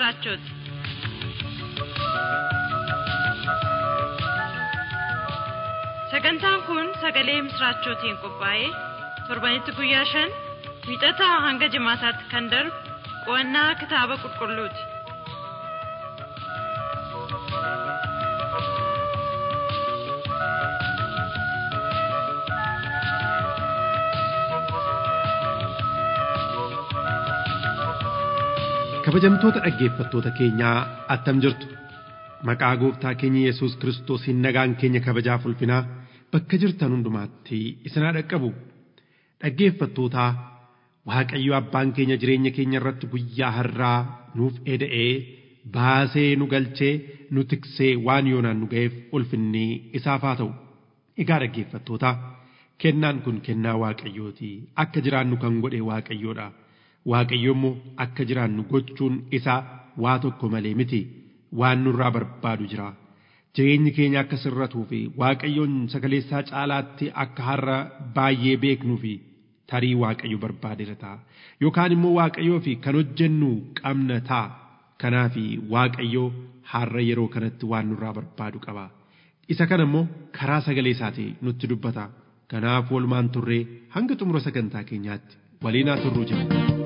misraachooti. Sagantaan kun sagalee misraachootiin qophaa'ee torbanitti guyyaa shan wiixataa hanga jimaataatti kan darbu qo'annaa kitaaba qulqulluuti. kabajamtoota dhaggeeffattoota keenyaa attam jirtu maqaa gooftaa keenya yesus kiristoosiin nagaan keenya kabajaaf ulfinaa bakka jirtan hundumaatti isinaa dhaqqabu dhaggeeffattootaa waaqayyo abbaan keenya jireenya keenya irratti guyyaa har'aa nuuf eda'ee baasee nu galchee nu tiksee waan yoonaan nu ga'eef ulfinni isaaf haa ta'u egaa dhaggeeffattootaa kennaan kun kennaa waaqayyooti akka jiraannu kan godhe waaqayyoodha. Waaqayyo immoo akka jiraannu gochuun isaa waa tokko malee miti waan nurraa barbaadu jira. Jireenyi keenya akka sirratuu fi Waaqayyoon sagaleessaa caalaatti akka har'a baay'ee beeknuu fi tarii Waaqayyo barbaadeera ta'a. Yookaan immoo Waaqayyoo fi kan hojjennu qabna ta'a. Kanaaf Waaqayyo har'a yeroo kanatti waan nurraa barbaadu qaba. Isa kana immoo karaa sagalee isaatii nutti dubbata. Kanaaf walumaan turree hanga xumura sagantaa keenyaatti waliin haa turruu jira.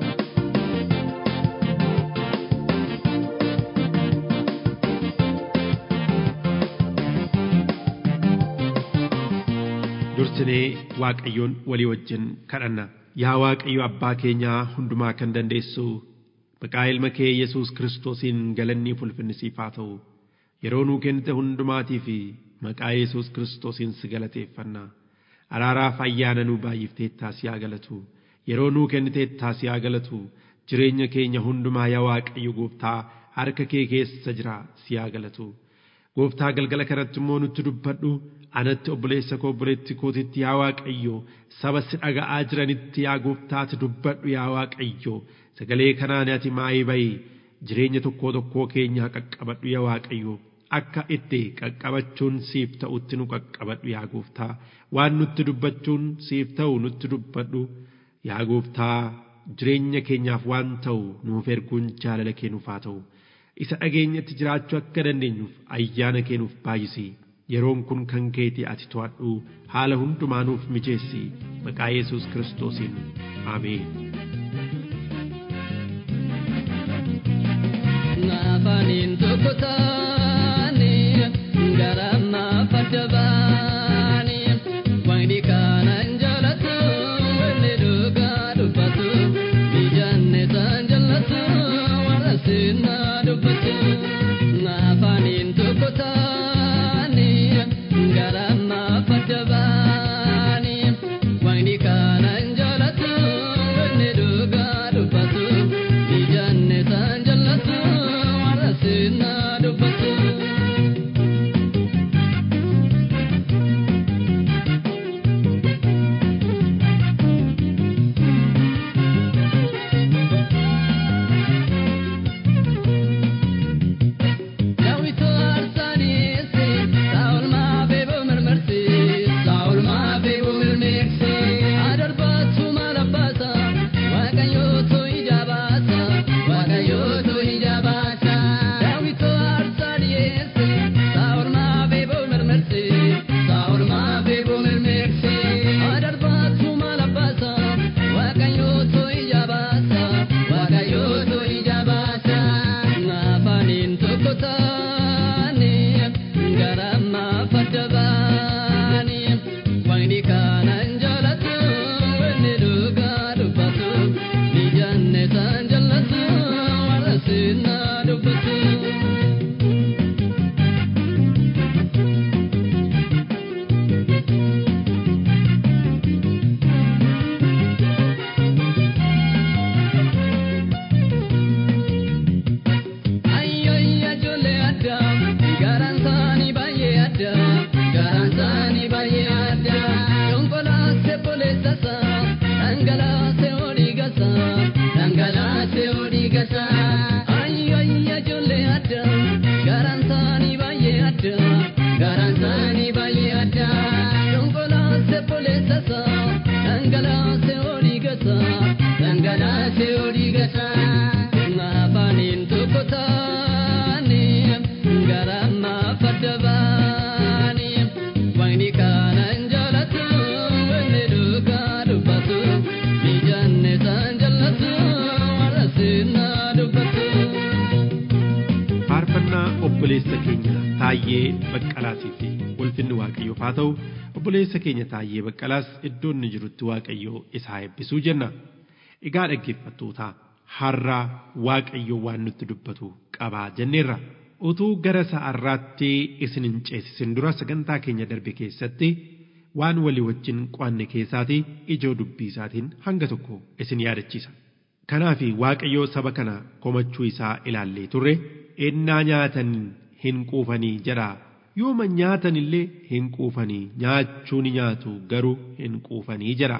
dursinee waaqayyoon walii wajjin kadhanna yaa waaqayyo abbaa keenyaa hundumaa kan dandeessu maqaa ilma kee yesus kiristoosiin galannii ulfinni siif haa ta'u yeroo nuu kennite hundumaatii fi maqaa yesus kiristoosiin si galateeffanna araaraaf ayyaana nuu baay'ifteettaa si haa galatu yeroo nuu kenniteettaa si haa galatu jireenya keenya hundumaa yaa waaqayyo gooftaa harka kee keessa jira si haa galatu gooftaa galgala kanatti immoo nutti dubbadhu anatti obboleessa koo obboleetti kootitti yaa waaqayyo saba si dhaga'aa jiranitti yaa gooftaati dubbadhu yaa waaqayyo sagalee kanaan ati maayii bayi jireenya tokkoo tokkoo keenyaa qaqqabadhu yaa waaqayyo akka itti qaqqabachuun siif ta'utti nu qaqqabadhu yaa gooftaa waan nutti dubbachuun siif ta'u nutti dubbadhu yaa gooftaa jireenya keenyaaf waan ta'u nuuf erguun jaalala kee nuuf haa ta'u isa dhageenyatti jiraachuu akka dandeenyuuf ayyaana kee nuuf baay'isi yeroon kun kan keeti ati to'adhu haala hundumaanuuf mijeessi maqaa yesus kiristoosiin aameen. Naafaniin tokko taane gara maafadda baane wayni kanan jaalatu wanni dhugaa dubbatu bijanne san jaalatu warra sinna dubbatu naafaniin tokko taane gara maafadda baane wayni kanan jaalatu wanni dhugaa dubbatu bijanne san jaalatu warra sinna dubbatu. Daawwitoo aarsaaniisi saawul maabeeboo mirmirsi saawul maabeeboo mirmirsi adarbaatu maala baasa waaqayyootu ija baasa waaqayyootu ija baasa daawwitoo aarsaaniisi saawul maabeeboo mirmirsi saawul maabeeboo mirmirsi adarbaatu maala baasa waaqayyootu ija baasa waaqayyootu ija baasa naafaniin tokko taane gara maafadda baane wayni kanan jaalatu wanni dhugaa dubbatu bijanne san jaalatu warra sinna dubbatu. Ayyoyya jolle obboleessa keenya Taayyee Baqqalaatiif ulfinni Waaqayyoof haa ta'u obboleessa keenya Taayyee Baqqalaas iddoo inni jirutti Waaqayyoo isaa eebbisuu jenna. Egaa dhaggeeffattootaa har'a Waaqayyo waan nutti dubbatu qabaa jenneerra. Utuu gara sa'arraatti isin hin ceesisin dura sagantaa keenya darbe keessatti waan walii wajjin qo'anne keessaati ijoo dubbii isaatiin hanga tokko isin yaadachiisa. Kanaaf Waaqayyo saba kana komachuu isaa ilaallee turre ennaa nyaatan hin quufanii jedhaa yooma nyaatan illee hin quufanii nyaachuu ni nyaatu garuu hin quufanii jedha.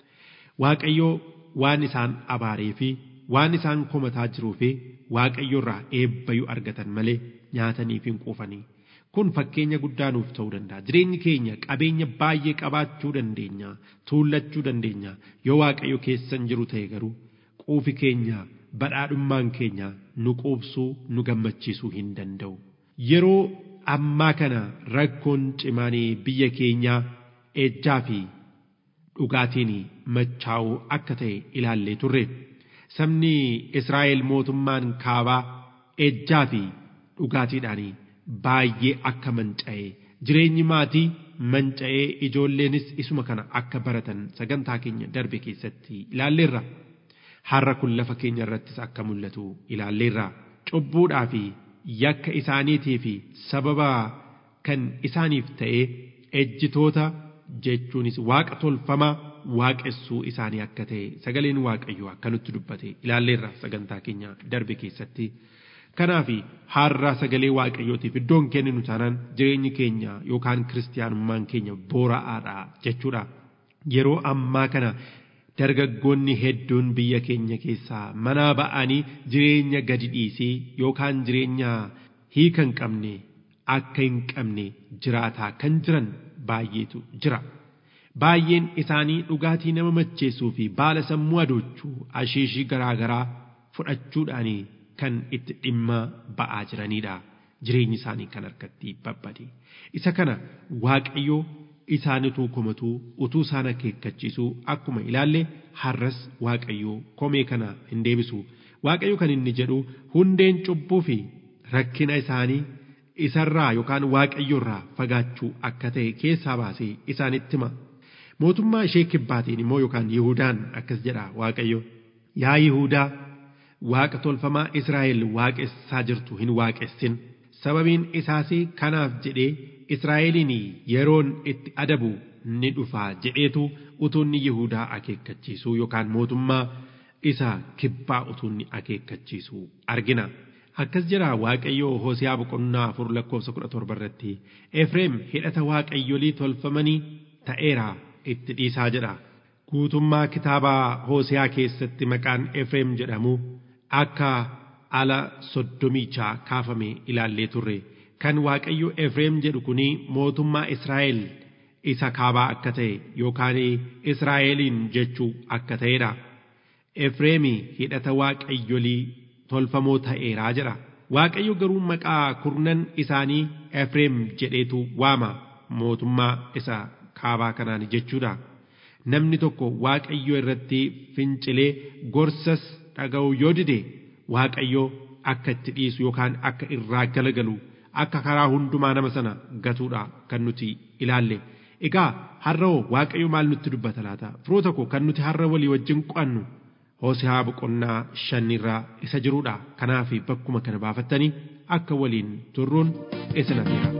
Waaqayyo waan isaan abaaree fi waan isaan komataa jiruu fi Waaqayyo irraa eebbayuu argatan malee nyaataniif hin quufanii. Kun fakkeenya guddaa nuuf ta'uu danda'a. Jireenyi keenya qabeenya baay'ee qabaachuu dandeenya, tuullachuu dandeenya. Yoo Waaqayyo keessan jiru ta'e garuu quufi keenya badhaadhummaan keenya nu quubsuu nu gammachiisuu hin danda'u. Yeroo ammaa kana rakkoon cimaanii biyya keenyaa ejjaa fi dhugaatiin machaa'uu akka ta'e ilaallee turre. Sabni Israa'el mootummaan kaabaa ejjaa fi dhugaatiidhaan baay'ee akka manca'e jireenyi maatii manca'ee ijoolleenis isuma kana akka baratan sagantaa keenya darbe keessatti ilaalleerra. Har'a kun lafa keenya irrattis akka mul'atu ilaalleerra. Cubbuudhaa fi yakka isaaniitii fi sababa kan isaaniif ta'ee ejjitoota jechuunis waaqa tolfamaa waaqessuu isaanii akka ta'e sagaleen waaqayyoo akka nutti dubbate ilaalleerra sagantaa keenya darbe keessatti. Kanaaf har'a sagalee waaqayyootiif iddoon kenninu taanaan jireenyi keenya yookaan kiristiyaanummaan keenya boora'aadha jechuudha. Yeroo ammaa kana dargaggoonni hedduun biyya keenya keessaa manaa ba'anii jireenya gadi dhiisii yookaan jireenya hiika hin qabne akka hin qabne jiraataa kan jiran baay'eetu jira. Baay'een isaanii dhugaatii nama macheessuu fi baala sammuu adoochuu ashiishii garaagaraa fudhachuudhaan kan itti dhimma ba'aa jiranidha. Jireenyi isaanii kan harkatti babbade. Isa kana Waaqayyoo isaanituu komatuu utuu isaan akeekkachiisuu akkuma ilaalle har'as Waaqayyoo komee kana hin deebisu. Waaqayyo kan inni jedhu hundeen cubbuu fi rakkina isaanii isarraa yookaan Waaqayyoorraa fagaachuu akka ta'e keessaa baasee isaanitti hima. Mootummaa ishee kibbaatiin immoo yookaan Yihudaan akkas jedha Waaqayyo. Yaa Yihudaa waaqa tolfamaa Israa'el waaqessaa jirtu hin waaqessin. Sababiin isaas kanaaf jedhee Israa'eliin yeroon itti adabu ni dhufaa jedheetu utuunni Yihudaa akeekkachiisuu yookaan mootummaa isa kibbaa utuunni akeekkachiisuu argina. Akkas jedha Waaqayyoo Hosiyaa boqonnaa afur lakkoofsa kudha torba irratti Efreem hidhata waaqayyolii tolfamanii ta'eera itti dhiisaa jedha. Guutummaa kitaabaa Hosiyaa keessatti maqaan Efreem jedhamu akka ala soddomichaa kaafame ilaallee turre. Kan Waaqayyo Efreem jedhu kuni mootummaa Israa'el isa kaabaa akka ta'e yookaan Israa'eliin jechuu akka ta'edha. Efreemi hidhata waaqayyolii tolfamoo ta'eeraa jedha. Waaqayyo garuu maqaa kurnan isaanii Efreem jedheetu waama mootummaa isa kaabaa kanaan jechuudha. Namni tokko Waaqayyo irratti fincilee gorsas dhaga'u yoo dide Waaqayyo akka itti dhiisu yookaan akka irraa galagalu akka karaa hundumaa nama sana gatuudha kan nuti ilaalle. Egaa har'a Waaqayyo maal nutti dubbata laata? Firoota koo kan nuti har'a walii wajjin qo'annu Hosiyaa boqonnaa shanirraa isa jiruudha. Kanaaf bakkuma kana baafattanii akka waliin turruun isin affeera.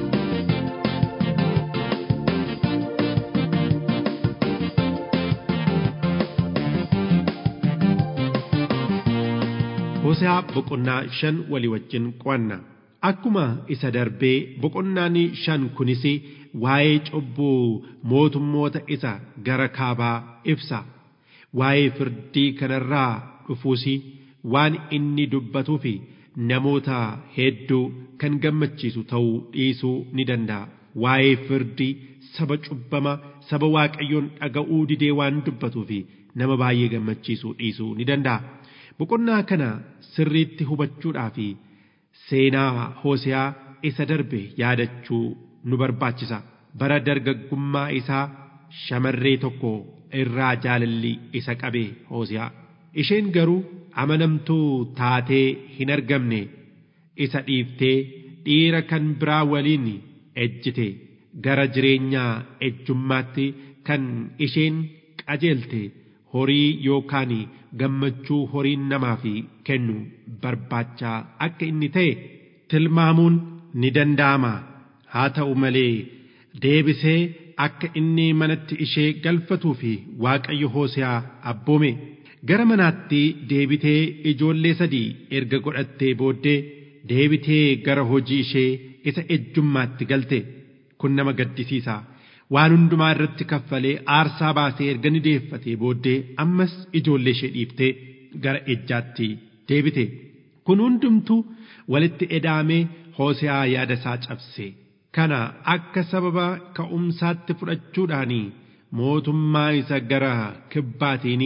Hosiyaa boqonnaa shan walii wajjin qo'anna. Akkuma isa darbee boqonnaan shan kunis waa'ee cubbuu mootummoota isa gara kaabaa ibsa. Waa'ee firdii kanarraa dhufuus waan inni dubbatuu fi namoota hedduu kan gammachiisu ta'uu dhiisuu ni danda'a. Waa'ee firdii saba cubbama saba waaqayyoon dhaga'uu didee waan dubbatuu fi nama baay'ee gammachiisuu dhiisuu ni danda'a. Boqonnaa kana sirriitti hubachuudhaa fi seenaa Hosiyaa isa darbe yaadachuu nu barbaachisa. Bara dargaggummaa isaa shamarree tokko irraa jaalalli isa qabe Hosiyaa. Isheen garuu amanamtuu taatee hin argamne. isa dhiiftee dhiira kan biraa waliin ejjite gara jireenyaa ejjummaatti kan isheen qajeelte horii yookaan gammachuu horiin namaaf kennu barbaachaa akka inni ta'e tilmaamuun ni danda'ama haa ta'u malee deebisee akka inni manatti ishee galfatuu fi waaqayyo Hoose'aa abboome gara manaatti deebitee ijoollee sadii erga godhattee booddee deebitee gara hojii ishee isa ejjummaatti galte kun nama gaddisiisa waan hundumaa irratti kaffalee aarsaa baasee erga ni deeffatee booddee ammas ijoollee ishee dhiiftee gara ejjaatti deebite kun hundumtuu walitti edaamee Hoose'aa yaada isaa cabse kana akka sababa ka'umsaatti fudhachuudhaan mootummaa isa gara kibbaatiin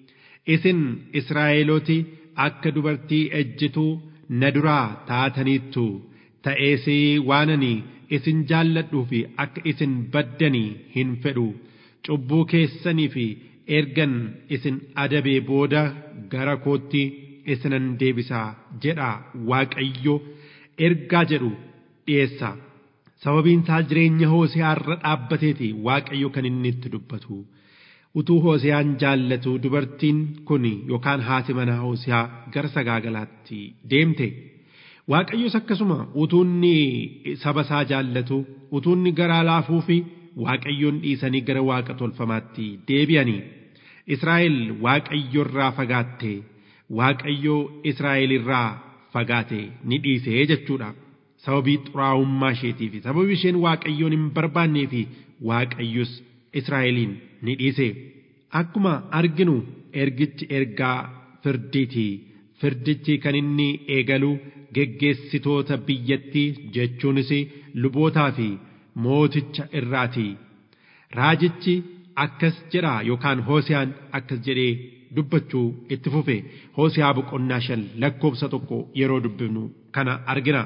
isin Israa'elooti akka dubartii ejjituu na duraa taataniittu ta'ees waanani isin jaalladhuu fi akka isin baddanii hin fedhu cubbuu keessanii fi ergan isin adabee booda gara kootti isinan deebisaa jedha waaqayyo ergaa jedhu dhiyeessa sababiin isaa jireenya hoose'aa irra dhaabbateeti waaqayyo kan inni itti dubbatu utuu hoose'aan jaallatu dubartiin kun yookaan haati manaa hoose'aa gara sagaagalaatti deemte waaqayyos akkasuma utuunni saba isaa jaallatu utuunni garaa laafuu fi waaqayyoon dhiisanii gara waaqa tolfamaatti deebi'anii Israa'el waaqayyo irraa fagaatte waaqayyo Israa'el irraa fagaate ni dhiisee jechuudha. Sababii xuraa'ummaa isheetii fi sababii isheen waaqayyoon hin barbaannee fi waaqayyos Israa'eliin ni dhiise. Akkuma arginu ergichi ergaa firdiiti. Firdichi kan inni eegalu geggeessitoota biyyattii jechuunis lubootaa fi mooticha irraati. Raajichi akkas jedha yookaan Hoosiyaan akkas jedhee dubbachuu itti fufe Hoosiyaa boqonnaa shan lakkoofsa tokko yeroo dubbifnu kana argina.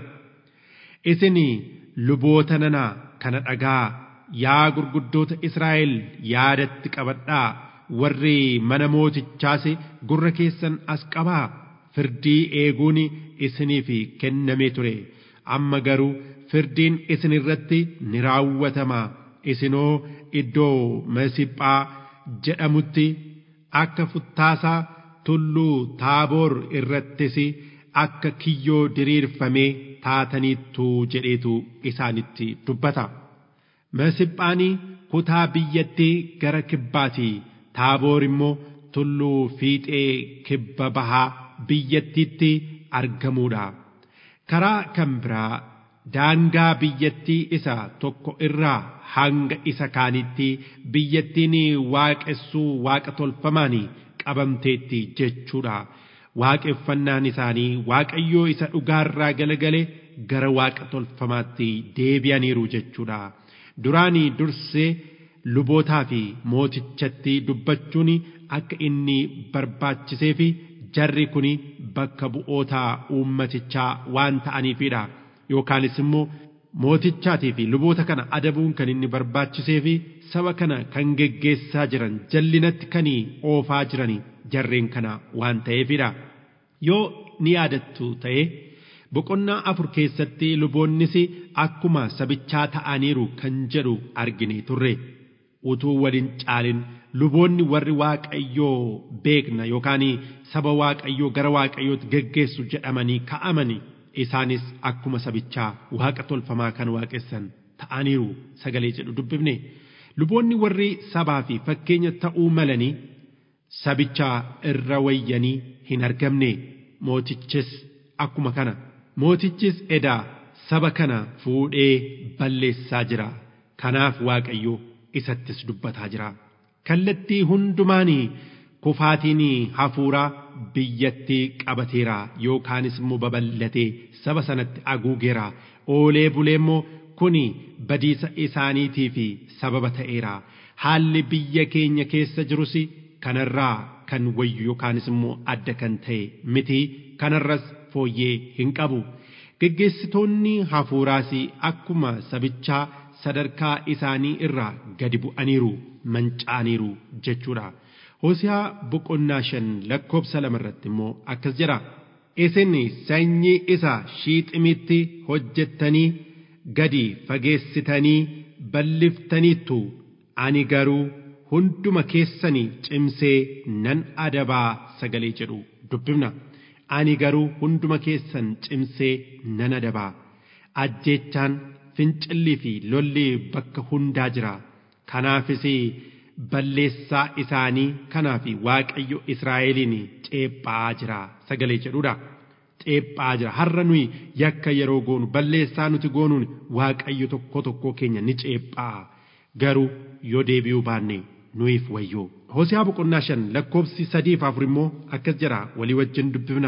Isin luboota nanaa kana dhagaa yaa gurguddoota Israa'el yaadatti qabadhaa warri mana mootichaas gurra keessan as qabaa firdii eeguun isiniif kennamee ture amma garuu firdiin isin irratti ni raawwatama isinoo iddoo masiphaa jedhamutti akka futtaasaa tulluu taaboor irrattis akka kiyyoo diriirfamee taataniittu jedheetu isaanitti dubbata. Masiphaanii kutaa biyyattii gara kibbaati taaboor immoo tulluu fiixee kibba bahaa biyyattiitti argamuudha. Karaa kan biraa daangaa biyyattii isa tokko irraa hanga isa kaanitti biyyattiin waaqessuu waaqa tolfamaan qabamteetti jechuudha. Waaqeffannaan isaanii waaqayyoo isa dhugaarraa galagale gara waaqa tolfamaatti deebi'aniiru jechuudha. Duraanii dursee lubootaa fi mootichatti dubbachuun akka inni barbaachisee fi jarri kun bakka bu'oota uummatichaa waan ta'aniifidha. Yookaanis immoo mootichaatii fi luboota kana adabuun kan inni barbaachisee fi saba kana kan geggeessaa jiran jallinatti kan oofaa jiran jarreen kana waan ta'eefidha. Yoo ni yaadattu ta'e boqonnaa afur keessatti luboonnis akkuma sabichaa ta'aniiru kan jedhu argine turre. Utuu waliin caalin luboonni warri waaqayyoo beekna yookaan saba waaqayyoo gara waaqayyootti geggeessu jedhamanii ka'amani isaanis akkuma sabichaa waaqa tolfamaa kan waaqessan ta'aniiru sagalee jedhu dubbifne luboonni warri sabaa fi fakkeenya ta'uu malanii sabichaa irra wayyanii hin argamne mootichis akkuma kana mootichis edaa saba kana fuudhee balleessaa jira kanaaf waaqayyo isattis dubbataa jira kallattii hundumaanii kufaatiin hafuuraa biyyattii qabateera yookaanis immoo babal'atee saba sanatti aguugeera oolee bulee immoo kuni badiisa isaaniitii fi sababa ta'eera haalli biyya keenya keessa jirus kanarraa kan wayyu yookaanis immoo adda kan ta'e miti kanarras fooyyee hin qabu geggeessitoonni hafuuraas akkuma sabichaa sadarkaa isaanii irraa gadi bu'aniiru manca'aniiru jechuudha. Hosiyaa boqonnaa shan lakkoofsa lama irratti immoo akkas jedha. isin sanyii isa shiiximitti hojjettanii gadi fageessitanii balliftaniittu ani garuu hunduma keessanii cimsee nan adabaa sagalee jedhu dubbifna ani garuu hunduma keessan cimsee nan adabaa ajjeechaan fincillii fi lolli bakka hundaa jira kanaafis balleessaa isaanii kanaaf waaqayyo Israa'eliin ceephaa jira sagalee jedhudha. Ceephaa jira har'a nuyi yakka yeroo goonu balleessaa nuti goonuun waaqayyo tokko tokko keenya ni ceephaa garuu yoo deebi'uu baanne nuyiif wayyoo. Hosiyaa boqonnaa shan lakkoofsi sadii fi afur immoo akkas jira walii wajjin dubbifna.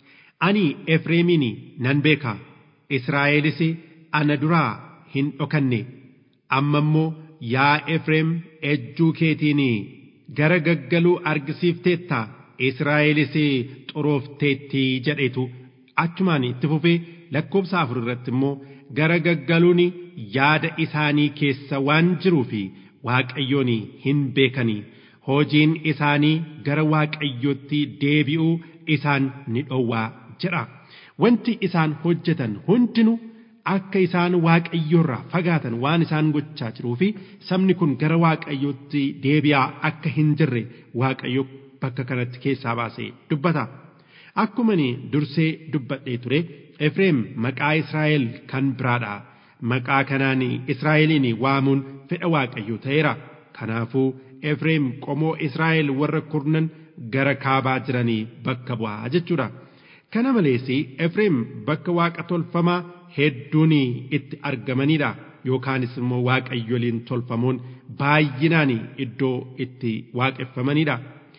Ani Efreemiin nan beeka Israa'elis ana duraa hin dhokanne amma immoo yaa Efreem ejjuu keetiin gara gaggaluu argisiifteetta Israa'elis xuroofteetti jedhetu achumaan itti fufee lakkoofsa afur irratti immoo gara gaggaluun yaada isaanii keessa waan jiruuf Waaqayyoon hin beekanii hojiin isaanii gara Waaqayyootti deebi'uu isaan ni dhowwaa jedha. Wanti isaan hojjetan hundinuu akka isaan waaqayyoorraa fagaatan waan isaan gochaa jiruu fi sabni kun gara waaqayyootti deebi'aa akka hin jirre waaqayyo bakka kanatti keessaa baasee dubbata. Akkuma dursee dubbadhee ture Efreem maqaa Israa'el kan biraadha. Maqaa kanaan Israa'eliin waamuun fedha waaqayyoo ta'eera. Kanaafuu Efreem qomoo Israa'el warra kurnan gara kaabaa jiranii bakka bu'aa jechuudha. Kana malees Efreem bakka waaqa tolfamaa hedduun itti argamanidha yookaanis immoo waaqayyoliin tolfamoon baay'inaan iddoo itti waaqeffamanidha.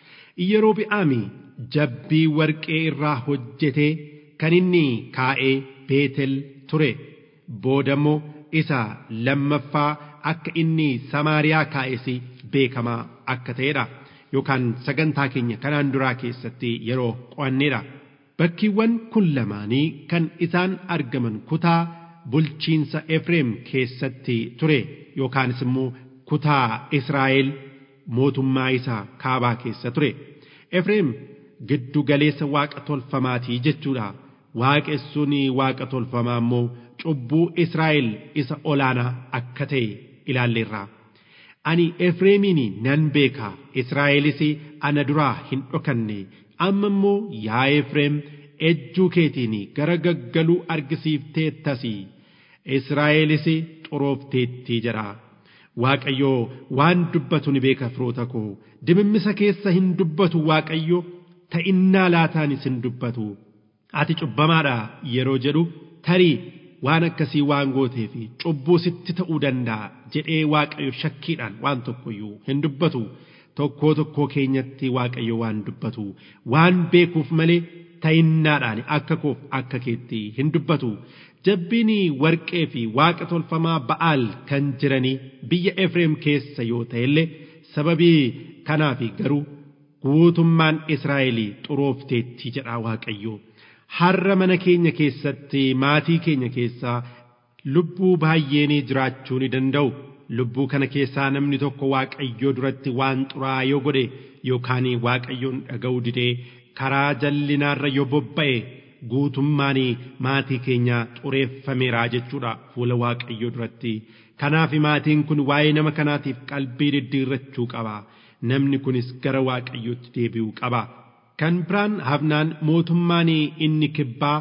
Yerobi'aami jabbii warqee irraa hojjetee kan inni kaa'ee Beetel ture boodammoo isa lammaffaa akka inni Samaariyaa kaa'es beekamaa akka ta'edha yookaan sagantaa keenya kanaan duraa keessatti yeroo qo'annedha. Bakkiiwwan kun lamaanii kan isaan argaman kutaa bulchiinsa Efreem keessatti ture yookaanis immoo kutaa Israa'el mootummaa isaa kaabaa keessa ture. Efreem giddu galeessa waaqa tolfamaatii jechuudha. Waaqessuun waaqa tolfamaa immoo cubbuu Israa'el isa olaanaa akka ta'e ilaalleerra. Ani Efreemiin nan beeka Israa'elis ana duraa hin dhokanne. amma immoo yaa Efreem ejjuu keetiin gara gaggaluu argisiifteettas Israa'elis xuroofteetti jedha. Waaqayyo waan dubbatu ni beeka firoota koo dimimmisa keessa hin dubbatu Waaqayyo ta'innaa laataanis hin dubbatu. Ati cubbamaadha yeroo jedhu tarii waan akkasii waan gooteef cubbuu sitti ta'uu danda'a jedhee Waaqayyo shakkiidhaan waan tokkoyyuu hin dubbatu. tokkoo tokkoo keenyatti waaqayyo waan dubbatu waan beekuuf malee ta'innaadhaan akka koof akka keetti hin dubbatu jabbiin warqee fi waaqa tolfamaa ba'aal kan jiranii biyya Efreem keessa yoo ta'ellee sababii kanaaf garuu guutummaan Israa'el xuroofteetti jedha waaqayyo har'a mana keenya keessatti maatii keenya keessaa lubbuu baay'een jiraachuu ni danda'u. lubbuu kana keessaa namni tokko waaqayyoo duratti waan xuraa'aa yoo godhe yookaan waaqayyoon dhaga'uu didee karaa jallinaarra yoo bobba'e guutummaan maatii keenya xureeffameera jechuudha fuula waaqayyoo duratti kanaaf maatiin kun waa'ee nama kanaatiif qalbii diddiirrachuu qaba namni kunis gara waaqayyootti deebi'uu qaba kan biraan hafnaan mootummaan inni kibbaa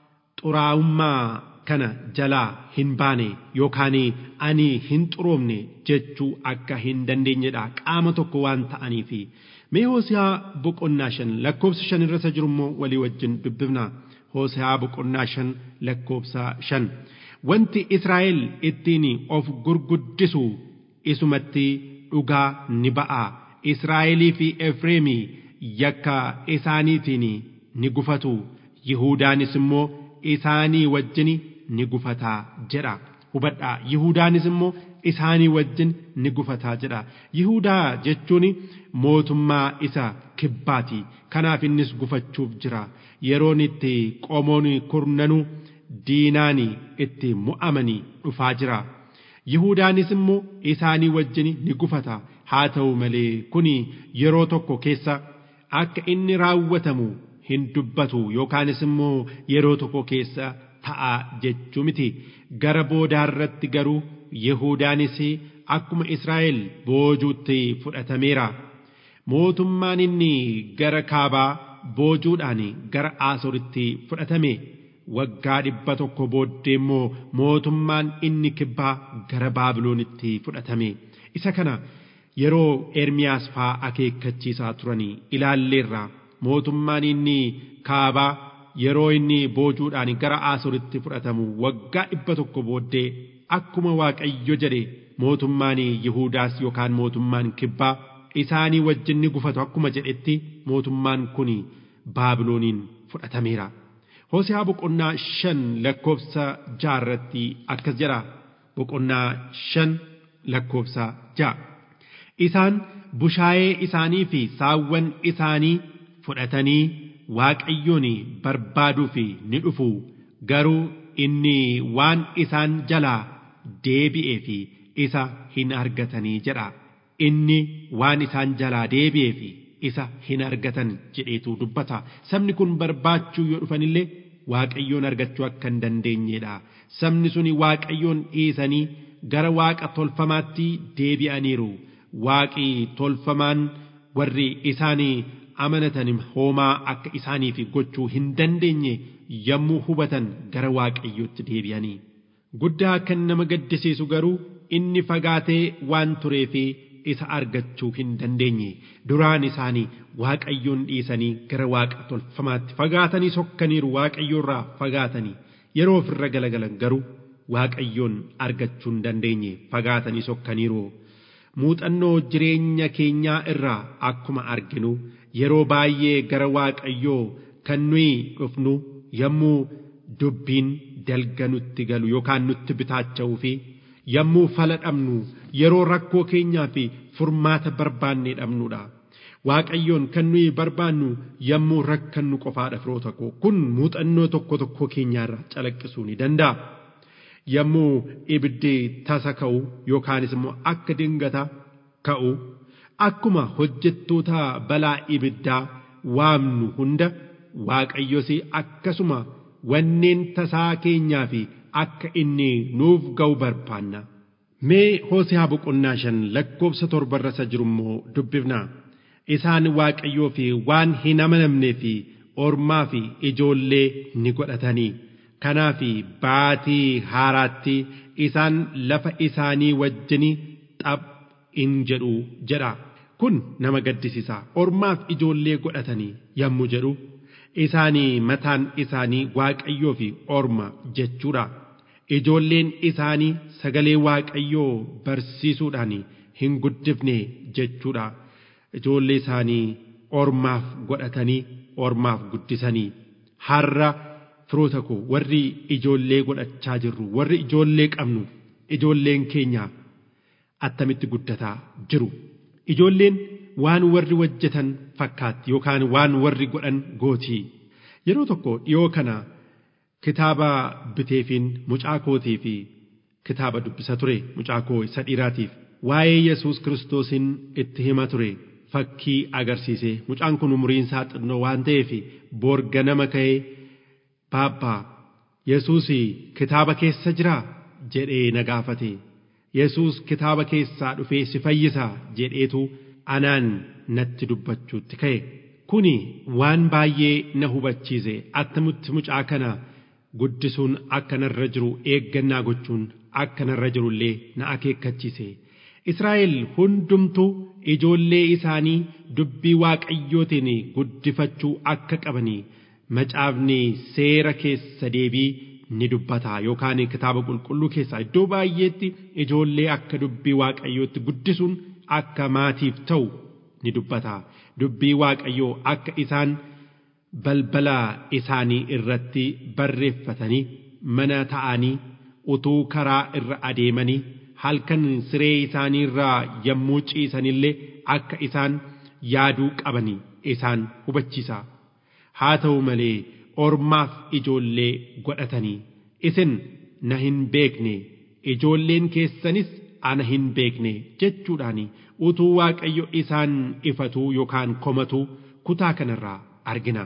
xuraa'ummaa kana jalaa hin baane yookaan ani hin xuroomne jechuu akka hin dandeenyedha qaama tokko waan ta'aniif mee hoosiyaa boqonnaa shan lakkoofsa shan irra jiru immoo walii wajjin dubbifna hoosiyaa boqonnaa shan lakkoofsa shan wanti Israa'el ittiin of gurguddisu isumatti dhugaa ni ba'a Israa'elii fi Efreemii yakka isaaniitiin ni gufatu Yihuudaanis immoo isaanii wajjin ni gufataa jedha hubadhaa Yihudaanis immoo isaanii wajjin ni gufataa jedha Yihudaa jechuun mootummaa isa kibbaati kanaaf innis gufachuuf jira yeroon itti qomoon kurnanuu diinaan itti mu'amanii dhufaa jira Yihudaanis immoo isaanii wajjin ni gufata haa ta'u malee kuni yeroo tokko keessa akka inni raawwatamu hin dubbatu yookaanis immoo yeroo tokko keessa ta'a jechuu miti gara boodaarratti garuu Yihudaanis akkuma Israa'el boojuutti fudhatameera. Mootummaan inni gara kaabaa boojuudhaan gara Aasoritti fudhatame waggaa dhibba tokko booddee immoo mootummaan inni kibbaa gara Baabiloonitti fudhatame. Isa kana yeroo Ermiyaas faa akeekkachiisaa turanii ilaalleerra mootummaan inni kaabaa yeroo inni boojuudhaan gara Aasoritti fudhatamu waggaa dhibba tokko booddee akkuma Waaqayyo jedhe mootummaan Yihuudaas yookaan mootummaan kibbaa isaanii wajjin ni gufatu akkuma jedhetti mootummaan kun Baabilooniin fudhatameera. Hoosehaa boqonnaa shan lakkoofsa jaarratti akkas jedha boqonnaa shan lakkoofsa ja'a. Isaan bushaayee isaanii fi saawwan isaanii fudhatanii Waaqayyoon barbaaduuf ni dhufu garuu inni waan isaan jalaa deebi'ee fi isa hin argatanii jedha. Inni waan isaan jalaa deebi'ee fi isa hin argatan jedheetu dubbata. Sabni kun barbaachuu yoo dhufanillee Waaqayyoon argachuu akka hin dandeenyedha. Sabni suni Waaqayyoon dhiisanii gara Waaqa tolfamaatti deebi'aniiru. Waaqi tolfamaan warri isaanii amanatan hoomaa akka isaaniif gochuu hin dandeenye yommuu hubatan gara Waaqayyootti deebi'anii. Guddaa kan nama gaddisiisu garuu inni fagaatee waan tureefi isa argachuu hin dandeenye duraan isaanii waaqayyoon dhiisanii gara waaqa tolfamaatti fagaatanii sokkaniiru waaqayyoorraa fagaatanii yeroo ofirra galagalan garuu waaqayyoon argachuu hin dandeenye fagaatanii sokkaniiru muuxannoo jireenya keenyaa irraa akkuma arginu yeroo baay'ee gara waaqayyoo kan nuyi dhufnu yommuu dubbiin dalga nutti galu yookaan nutti bitaacha'uu fi yommuu fala dhabnu yeroo rakkoo keenyaa fi furmaata barbaannee dhabnudha. Waaqayyoon kan nuyi barbaannu yommuu rakkannu qofaadha firoota koo kun muuxannoo tokko tokko keenyaarraa calaqqisuu ni danda'a. Yommuu ibiddi tasa ka'u yookaanis immoo akka dingata ka'u akkuma hojjettoota balaa ibiddaa waamnu hunda Waaqayyos akkasuma wanneen tasaa keenyaa fi akka inni nuuf ga'u barbaanna. Mee Hoosehaa boqonnaa shan lakkoofsa torbarra isa jiru immoo dubbifna. Isaan Waaqayyoo fi waan hin amanamnee fi ormaa fi ijoollee ni godhatanii. Kanaaf baatii haaraatti isaan lafa isaanii wajjini xaph in jedhu jedha. Kun nama gaddisiisa. Ormaaf ijoollee godhatanii yommuu jedhu isaanii mataan isaanii Waaqayyoo fi orma jechuudha. ijoolleen isaanii sagalee waaqayyoo barsiisuudhaan hin guddifne jechuudha. Ijoollee isaanii ormaaf godhatanii ormaaf guddisanii har'a firoota koo warri ijoollee godhachaa jirru warri ijoollee qabnu ijoolleen keenya attamitti guddataa jiru. Ijoolleen waan warri hojjetan fakkaatti yookaan waan warri godhan gootii. Yeroo tokko dhiyoo kana kitaaba biteefiin mucaa kootii fi kitaaba dubbisa ture mucaa koo isa dhiiraatiif waa'ee Yesuus Kiristoosiin itti hima ture fakkii agarsiise mucaan kun umuriin isaa xinnoo waan ta'eef borga nama ka'ee baabbaa Yesuus kitaaba keessa jiraa jedhee na gaafate Yesuus kitaaba keessaa dhufee si fayyisa jedheetu anaan natti dubbachuutti ka'e kuni waan baay'ee na hubachiise attamitti mucaa kana guddisuun akka narra jiru eeggannaa gochuun akka narra jirullee na akeekkachiise. Israa'el hundumtuu ijoollee isaanii dubbii waaqayyootiin guddifachuu akka qabanii macaafni seera keessa deebii ni dubbata yookaan kitaaba qulqulluu keessaa iddoo baay'eetti ijoollee akka dubbii waaqayyootti guddisuun akka maatiif ta'u ni dubbata. Dubbii waaqayyoo akka isaan balbala isaanii irratti barreeffatanii mana ta'anii utuu karaa irra adeemanii halkan siree isaanii irraa yommuu ciisanillee akka isaan yaaduu qabanii isaan hubachiisa. Haa ta'u malee ormaaf ijoollee godhatanii isin na hin beekne ijoolleen keessanis ana hin beekne jechuudhaan utuu waaqayyo isaan ifatuu yookaan komatuu kutaa kanarraa argina.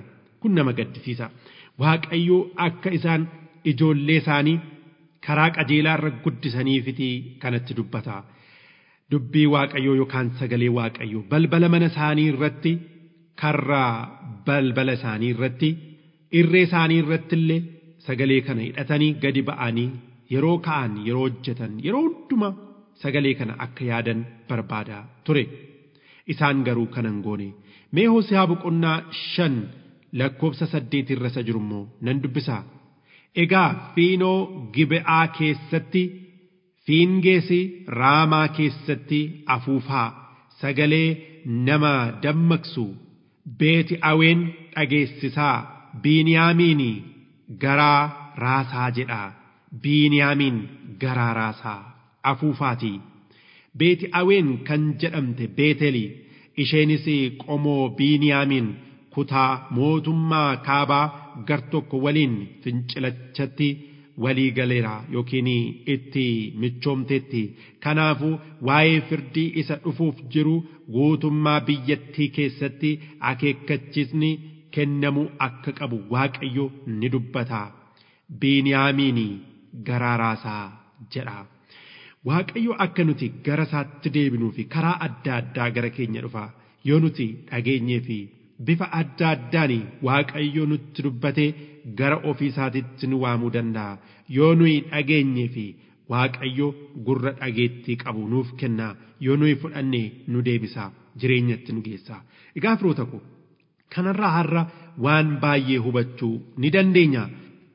kun nama gaddisiisa waaqayyo akka isaan ijoollee isaanii karaa qajeelaa irra guddisaniifiti kanatti dubbata dubbii waaqayyoo yookaan sagalee waaqayyoo balbala mana isaanii irratti karraa balbala isaanii irratti irree isaanii irratti illee sagalee kana hidhatanii gadi ba'anii yeroo ka'an yeroo hojjetan yeroo hunduma sagalee kana akka yaadan barbaada ture isaan garuu kanan goone mee Hosiyaa boqonnaa shan lakkoofsa saddeet irra isa jiru immoo nan dubbisaa egaa fiinoo gibe'aa keessatti fiingeesi raamaa keessatti afuufaa sagalee nama dammaqsu beeti aween dhageessisaa biiniyaamiin garaa raasaa jedha biiniyaamiin garaa raasaa afuufaatii beeti aween kan jedhamte beeteli isheenis qomoo biiniyaamiin kutaa mootummaa kaabaa gar tokko waliin fincilachatti walii galeera yookiin itti michoomteetti kanaafuu waa'ee firdii isa dhufuuf jiru guutummaa biyyattii keessatti akeekkachiisni kennamuu akka qabu waaqayyo ni dubbata biiniyaamiin garaa raasaa jedha waaqayyo akka nuti gara isaatti deebinuu fi karaa adda addaa gara keenya dhufa yoo nuti dhageenyee fi bifa adda addaan waaqayyo nutti dubbatee gara ofii isaatitti nu waamuu danda'a yoo nuyi dhageenyee fi waaqayyo gurra dhageettii qabu nuuf kenna yoo nuyi fudhanne nu deebisa jireenyatti nu geessa egaa firoota ko kanarraa har'a waan baay'ee hubachuu ni dandeenya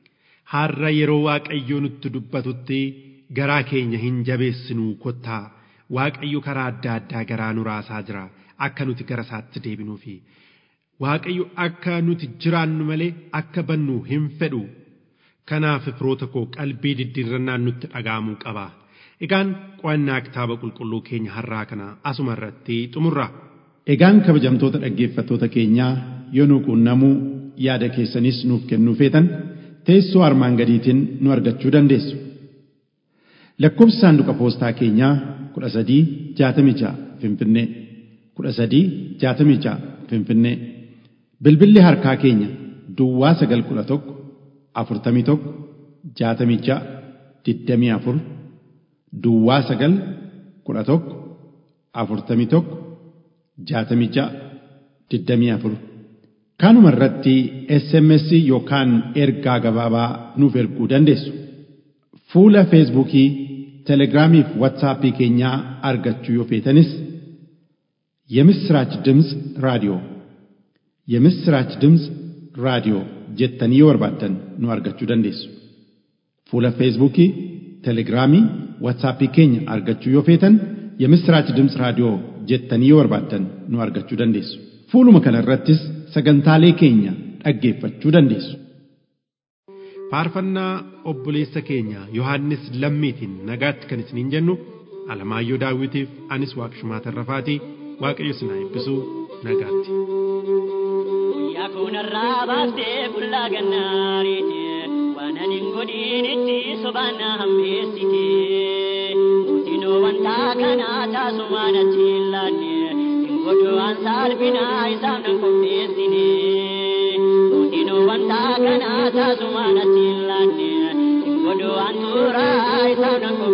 har'a yeroo waaqayyo nutti dubbatutti garaa keenya hin jabeessinuu kottaa waaqayyo karaa adda addaa garaa nu raasaa jira akka nuti gara isaatti deebinuufi waaqayyo akka nuti jiraannu malee akka bannu hin fedhu kanaaf firoota koo qalbii diddiirrannaan nutti dhaga'amuu qaba egaan qo'annaa kitaaba qulqulluu keenya har'aa kana asuma irratti xumurra Egaan kabajamtoota dhaggeeffattoota keenyaa yoo nu quunnamuu yaada keessanis nuuf kennuu feetan teessoo armaan gadiitiin nu argachuu dandeessu. Lakkoofsi saanduqa poostaa keenyaa 1366 Finfinnee 1366 Finfinnee Bilbilli harkaa keenya Duwwaa 911 41 66 24 Duwwaa 911 41 66 24 Kanuma irratti SMS yookaan ergaa gabaabaa nuuf erguu dandeessu. Fuula Feesbuukii, Telegiraamii fi Waatsaappii keenyaa argachuu yoo feetanis የምስራች ድምፅ ራዲዮ የምስራች ድምፅ ራዲዮ jettanii yoo barbaaddan nu argachuu dandeessu. Fuula Feesbuukii, Telegiraamii, Waatsaappii keenya argachuu yoo feetan የምስራች ድምፅ raadiyoo jettanii yoo barbaaddan nu argachuu dandeessu. Fuuluma kana irrattis sagantaalee keenya dhaggeeffachuu dandeessu. faarfannaa obboleessa keenya yohannis lammiitiin nagaatti kan isiniin jennu alamaayyoo daawwitiif anis waaqshumaa tarrafaatii waaqayyo isin haa eebbisu nagaatti. Guyyaa kunarraa baaftee qullaa gannaariiti waan ani hin godhinitti sobaan na hammeessite mootinoo wanta kanaa taasumaan achi hin laanne hin godhu waan saalfinaa isaaf nan qopheessine mootinoo wanta kanaa taasumaan achi hin laanne hin godhu waan tuuraa isaaf nan qopheessine.